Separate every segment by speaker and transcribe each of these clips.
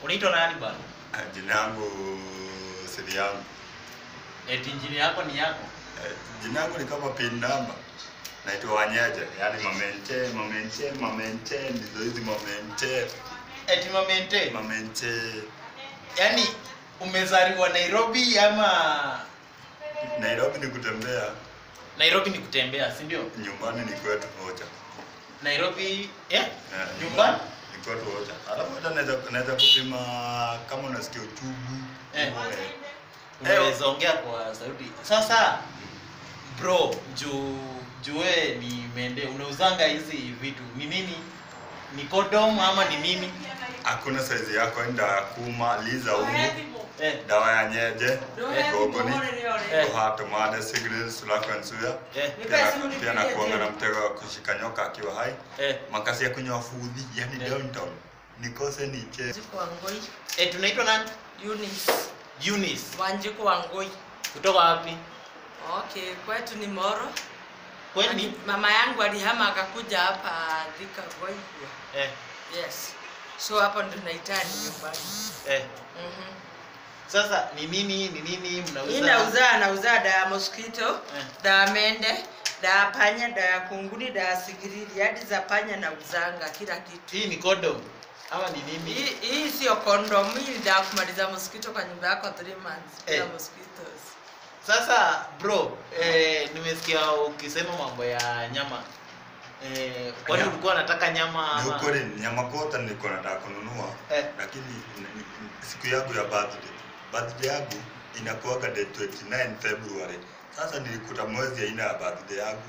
Speaker 1: Unaitwa nani bwana?
Speaker 2: Ah, Jina yangu siri yangu.
Speaker 1: Eti injini yako ni yako.
Speaker 2: Eh, Jina yangu ni kama pin number. Naitwa Wanyeje, yaani mamenche, mamenche, mamenche, ndizo hizi mamenche,
Speaker 1: Eti mamente.
Speaker 2: mamenche.
Speaker 1: Yaani umezaliwa Nairobi ama
Speaker 2: Nairobi ni kutembea,
Speaker 1: Nairobi ni kutembea, si ndio?
Speaker 2: nyumbani ni kwetu moja.
Speaker 1: Nairobi eh?
Speaker 2: Eh,
Speaker 1: Nyumbani?
Speaker 2: ni kwetu moja. Alafu hata naweza naweza kupima kama unasikia uchungu.
Speaker 1: Eh.
Speaker 2: hivyo, eh.
Speaker 1: Unaweza ongea kwa sauti. Sasa bro, juu juu wewe ni mende, unauzanga hizi vitu. Ni nini? Ni condom ama ni nini?
Speaker 2: Hakuna saizi yako enda kuma liza umu.
Speaker 1: Eh,
Speaker 2: Dawa ya nyeje, gogoni,
Speaker 1: Eh.
Speaker 2: kuhato made sigil sulako nsuya.
Speaker 1: eh,
Speaker 2: Pia pia na kuanga na mtego wa kushika nyoka akiwa hai.
Speaker 1: eh.
Speaker 2: Makasi ya kunywa fudhi, yani
Speaker 1: Eh.
Speaker 2: downtown. Nikose niche.
Speaker 3: Wanjiku Wangoi,
Speaker 1: Eh, tunaitwa nani?
Speaker 3: Eunice.
Speaker 1: Eunice.
Speaker 3: Wanjiku Wangoi.
Speaker 1: Kutoka wapi?
Speaker 3: Okay, kwetu ni Moro.
Speaker 1: Kwani?
Speaker 3: Mama yangu alihama akakuja hapa Thika Goi.
Speaker 1: Eh,
Speaker 3: Yes. So hapo ndo naitani nyumbani.
Speaker 1: eh.
Speaker 3: Mhm.
Speaker 1: Sasa ni nini ni nini
Speaker 3: Hii
Speaker 1: mnauza?
Speaker 3: nauza nauza dawa ya mosquito,
Speaker 1: Eh.
Speaker 3: dawa ya mende, dawa ya panya, dawa ya kunguni, dawa ya sigiriri, hadi za panya na uzanga kila kitu.
Speaker 1: Hii ni condom ama ni nini?
Speaker 3: Hii hii sio condom, hii ni dawa ya kumaliza mosquito kwa nyumba yako 3 months bila
Speaker 1: Eh.
Speaker 3: mosquitoes.
Speaker 1: Sasa bro, eh, nimesikia ukisema mambo ya nyama. Eh, kwani
Speaker 2: Ya.
Speaker 1: ulikuwa unataka nyama
Speaker 2: Ni
Speaker 1: ama?
Speaker 2: ukweli nyama kota nilikuwa nataka kununua.
Speaker 1: Eh.
Speaker 2: Lakini ni- ni- siku yangu ya birthday. Birthday yangu inakuwaga the 29 February. Sasa nilikuta mwezi haina ya birthday yangu.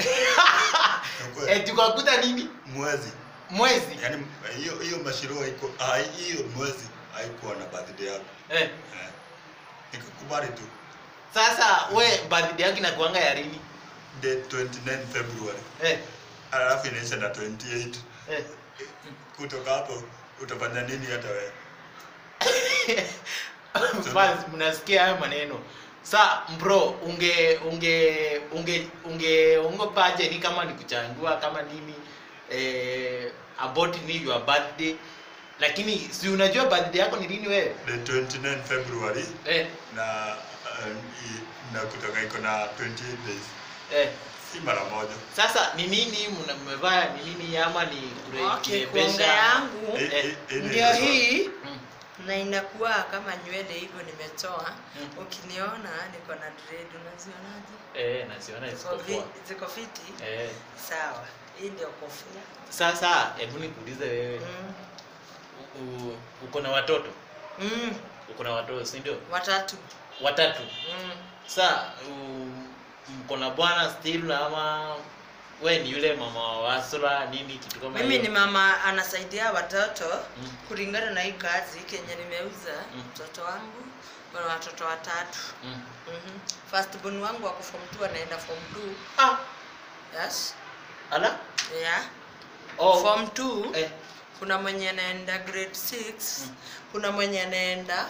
Speaker 2: Ni ukweli.
Speaker 1: Eh, tukakuta nini?
Speaker 2: Mwezi.
Speaker 1: Mwezi.
Speaker 2: Yaani hiyo hiyo mashiro haiko ah, hiyo mwezi haikuwa na birthday yangu.
Speaker 1: Eh.
Speaker 2: Eh. Nikakubali tu.
Speaker 1: Sasa we birthday yako inakuanga ya lini?
Speaker 2: The 29 February.
Speaker 1: Eh.
Speaker 2: Alafu inaisha na 28.
Speaker 1: Eh.
Speaker 2: Kutoka hapo utafanya nini hata wewe?
Speaker 1: Fans, mnasikia hayo maneno. Sa bro, unge unge unge unge ungepaje ni kama ni kuchandua kama nini eh about ni your birthday. Lakini si unajua birthday yako ni lini wewe?
Speaker 2: The 29 February
Speaker 1: Eh,
Speaker 2: na uh, i- na kutoka iko na 28 days.
Speaker 1: eh.
Speaker 2: Si mara moja.
Speaker 1: Sasa ni nini mna- mmevaa ni nini ama ni kure-
Speaker 3: Okay,
Speaker 1: kurembesha?
Speaker 3: kuonga yangu
Speaker 2: Eh,
Speaker 1: Eh,
Speaker 2: eh, eh,
Speaker 3: ndio
Speaker 2: ni-
Speaker 3: hii
Speaker 1: Mm.
Speaker 3: na inakuwa kama nywele hivyo nimetoa.
Speaker 1: Mm.
Speaker 3: Ukiniona niko na dread, unazionaje?
Speaker 1: Eh, naziona
Speaker 3: Ziko
Speaker 1: ziko
Speaker 3: vi-
Speaker 1: poa.
Speaker 3: Ziko fiti?
Speaker 1: Eh.
Speaker 3: Sawa. Hii ndio kofia.
Speaker 1: Sasa hebu nikuulize wewe.
Speaker 3: Mm.
Speaker 1: u- u- Uko na watoto?
Speaker 3: Mm.
Speaker 1: Uko na watoto, si ndio?
Speaker 3: Watatu.
Speaker 1: Watatu.
Speaker 3: Mm.
Speaker 1: Sa u- mko na bwana still ama we ni yule mama wa wasura nini kitu kama
Speaker 3: Mimi
Speaker 1: hiyo?
Speaker 3: ni mama anasaidia watoto
Speaker 1: Mm.
Speaker 3: kulingana na hii kazi kenye nimeuza.
Speaker 1: Mm.
Speaker 3: Mtoto wangu kuna watoto watatu.
Speaker 1: Mm.
Speaker 3: Mhm. First born wangu wako form 2 anaenda form 2.
Speaker 1: Ah,
Speaker 3: Yes.
Speaker 1: ala?
Speaker 3: Yeah.
Speaker 1: Oh.
Speaker 3: Form 2
Speaker 1: Eh,
Speaker 3: kuna mwenye anaenda grade 6
Speaker 1: Mm.
Speaker 3: kuna mwenye anaenda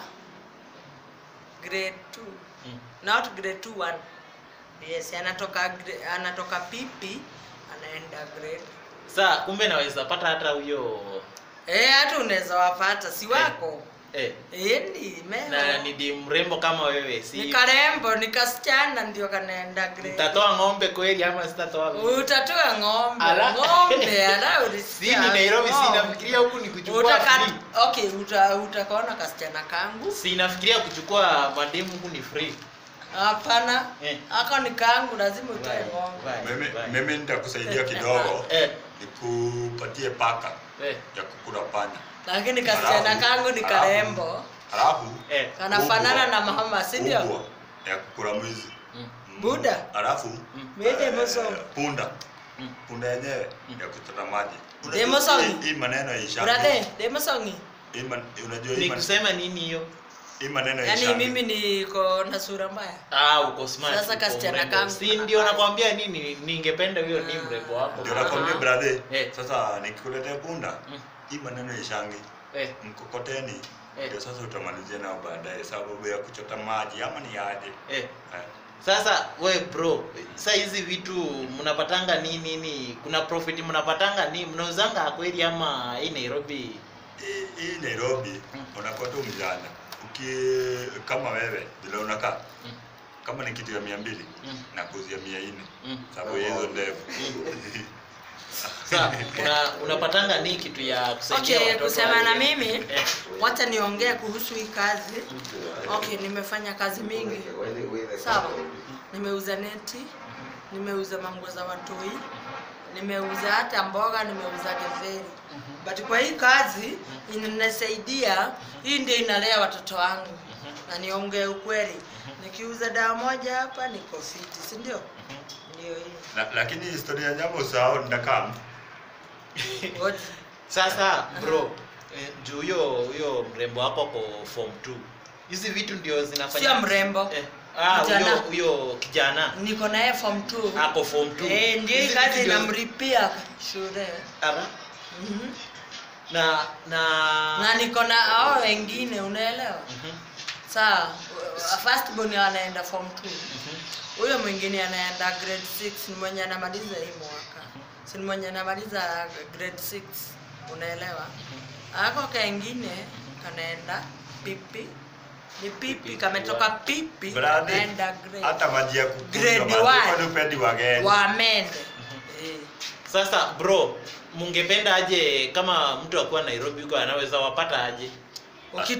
Speaker 3: grade 2
Speaker 1: mm.
Speaker 3: not grade 2 one yes anatoka gra- anatoka pipi anaenda grade
Speaker 1: Sa kumbe naweza pata hata huyo
Speaker 3: eh hata unaweza wapata si wako
Speaker 1: eh,
Speaker 3: eh ni
Speaker 1: na
Speaker 3: meo
Speaker 1: ni di mrembo kama wewe si
Speaker 3: ni karembo ni kasichana ndio kanaenda grade
Speaker 1: Utatoa ng'ombe kweli ama sitatoa?
Speaker 3: utatoa ng'ombe
Speaker 1: Ala.
Speaker 3: ng'ombe ala
Speaker 1: Si
Speaker 3: ulisikia
Speaker 1: ni Nairobi, si
Speaker 3: ng'ombe.
Speaker 1: nafikiria huku ni kuchukua
Speaker 3: Utaka,
Speaker 1: free.
Speaker 3: okay uta, utakaona kasichana kangu
Speaker 1: Si nafikiria kuchukua mademu huku ni free.
Speaker 3: hapana
Speaker 1: Eh.
Speaker 3: ako ni kangu lazima utoe
Speaker 1: Vai,
Speaker 3: ng'ombe
Speaker 1: vai,
Speaker 2: Mimi
Speaker 1: vai.
Speaker 2: mimi nitakusaidia kidogo.
Speaker 1: Eh,
Speaker 2: Nikupatie paka
Speaker 1: eh,
Speaker 2: ya kukula panya.
Speaker 3: lakini kasichana
Speaker 2: Alafu-
Speaker 3: kangu ni
Speaker 2: alafu-
Speaker 3: karembo
Speaker 2: Alafu
Speaker 1: eh.
Speaker 3: kanafanana
Speaker 2: kubwa-
Speaker 3: na mama si ndio
Speaker 2: kubwa ya kukula mwizi.
Speaker 1: Mm,
Speaker 2: Mm.
Speaker 3: Buda.
Speaker 2: Alafu
Speaker 1: mm,
Speaker 3: Mede
Speaker 2: eh,
Speaker 3: moso.
Speaker 2: punda.
Speaker 1: mm.
Speaker 2: Punda yenyewe
Speaker 1: Mm.
Speaker 2: ya kuchota maji.
Speaker 3: Demo
Speaker 2: Unajua
Speaker 3: song.
Speaker 2: hii- Hii maneno ya ishangi.
Speaker 3: brother demosongi
Speaker 2: Hii man- unajua hii
Speaker 1: Ni
Speaker 2: man-
Speaker 1: kusema nini hiyo?
Speaker 2: hii maneno ya
Speaker 3: yaani
Speaker 2: ishangi.
Speaker 3: mimi niko na sura mbaya
Speaker 1: Ah, uko smart.
Speaker 3: Sasa
Speaker 1: uko
Speaker 3: kasichana
Speaker 1: mrembo.
Speaker 3: kangu
Speaker 1: Si ndio nakwambia nini? Ningependa huyo ni mrembo wako.
Speaker 2: Ndio nakwambia brother.
Speaker 1: Eh.
Speaker 2: Sasa nikikuletea punda,
Speaker 1: Mm.
Speaker 2: hii maneno ya ishangi.
Speaker 1: Eh,
Speaker 2: Mkokoteni.
Speaker 1: Eh.
Speaker 2: Ndio sasa utamalizia nao baadaye sababu ya kuchota maji ama ni aje.
Speaker 1: eh.
Speaker 2: Eh.
Speaker 1: Sasa we bro, sa hizi vitu mnapatanga nini nini? Kuna profit mnapatanga ni mnauzanga kweli ama hii Nairobi
Speaker 2: hii hii Nairobi
Speaker 1: Mm.
Speaker 2: unakuwa tu mjana. Uki kama wewe vile unakaa
Speaker 1: Mm.
Speaker 2: kama ni kitu ya mia mbili
Speaker 1: Mm.
Speaker 2: na kuzia mia nne
Speaker 1: Mm.
Speaker 2: sababu ya hizo ndevu.
Speaker 1: Sa, una, unapatanga ni kitu ya kusaidia
Speaker 3: okay
Speaker 1: watoto
Speaker 3: kusema na
Speaker 1: wale-
Speaker 3: mimi
Speaker 1: Eh.
Speaker 3: wacha niongee kuhusu hii kazi okay nimefanya kazi mingi sawa nimeuza neti nimeuza manguo za watoi nimeuza hata mboga nimeuza getheri but kwa hii kazi inanisaidia hii ndio inalea watoto wangu na niongee ukweli nikiuza dawa moja hapa niko fiti si ndio ndio hii
Speaker 2: La, lakini historia ya nyama usahau ndakam.
Speaker 3: Ngoja.
Speaker 1: Sasa bro, eh, juu huyo huyo mrembo wako ko form 2. Hizi vitu ndio zinafanya
Speaker 3: Sio mrembo.
Speaker 1: Eh, ah,
Speaker 3: Kijana.
Speaker 1: huyo huyo kijana
Speaker 3: niko naye form 2
Speaker 1: ako form 2.
Speaker 3: Eh, ndio hii
Speaker 1: Hizi
Speaker 3: kazi
Speaker 1: vitu ndio-
Speaker 3: inamripia shule
Speaker 1: Ara,
Speaker 3: Mhm.
Speaker 1: na na
Speaker 3: na niko na hao wengine unaelewa
Speaker 1: Mhm,
Speaker 3: saa first born anaenda form 2
Speaker 1: mhm.
Speaker 3: huyo mwingine anaenda grade 6 ni mwenye anamaliza hii mwaka si ni mwenye anamaliza grade 6 unaelewa ako kengine kanaenda pipi ni pipi kametoka pipi
Speaker 2: Bradi.
Speaker 3: kanaenda grade
Speaker 2: Hata maji ya
Speaker 3: Grade
Speaker 2: kukunywa
Speaker 3: one.
Speaker 2: maji kwani upendi wageni.
Speaker 3: wamende eh.
Speaker 1: Sasa bro, mungependa aje kama mtu akuwa Nairobi huko anaweza wapata aje?